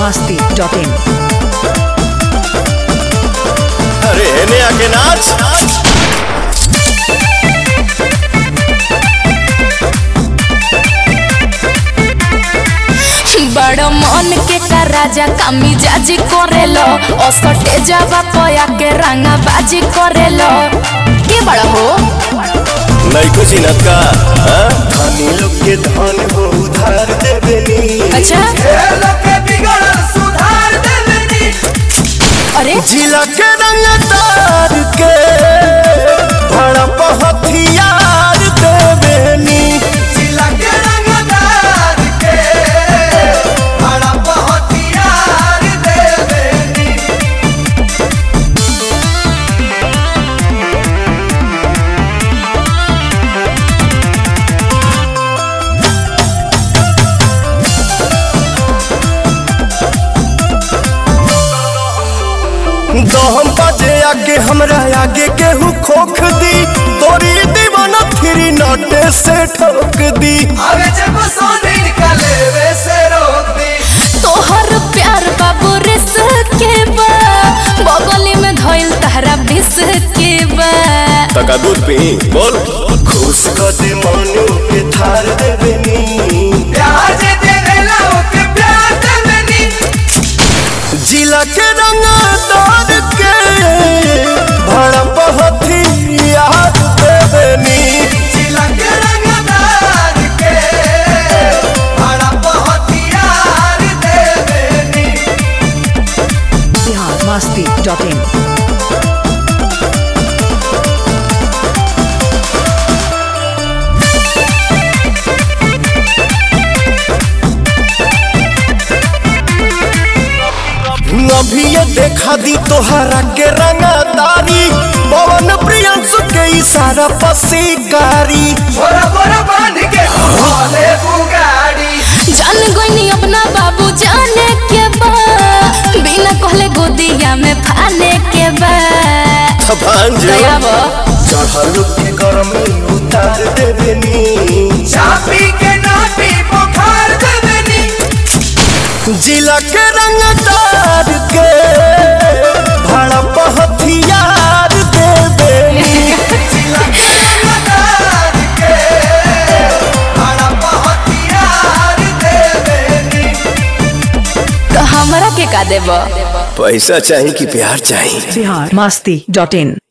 masti.in अरे हेने आके नाच बड़ मन के का राजा कामी जाजी करेलो असटे जावा पया के रंगा बाजी करेलो के बड़ा हो नैको चिनत का हाँ? धनी लोग के धन हो उधार देवेनी अच्छा अरे जिला के रंग तार के भड़प हथियार देवेनी दहम बजे आगे हमरा आगे केहू खोख दी तोरी दीवाना फिरी नटे से ठोक दी तोहर प्यार बाबू रिस के बा बगली में धइल तहरा बिस के बा तका दूध पी बोल खुश कर दे मनु के थार देवेनी जिला के रंग दार के भड़प हथियार देवेनी Bihar masti.in अभी ये देखा दी तोहरा के रंगदारी पवन प्रियंसु के इशारा पसीकारी जान गईनी अपना बाबू जाने के बा बिना कहले गोदिया में फाने के बा भांजे दया बा चढ़ल के गरमी उतार देवेनी जिला के रंगदार के भड़प हथियार देवेनी तो हमरा के का देबा पैसा चाहिए कि प्यार चाहिए Bihar masti.in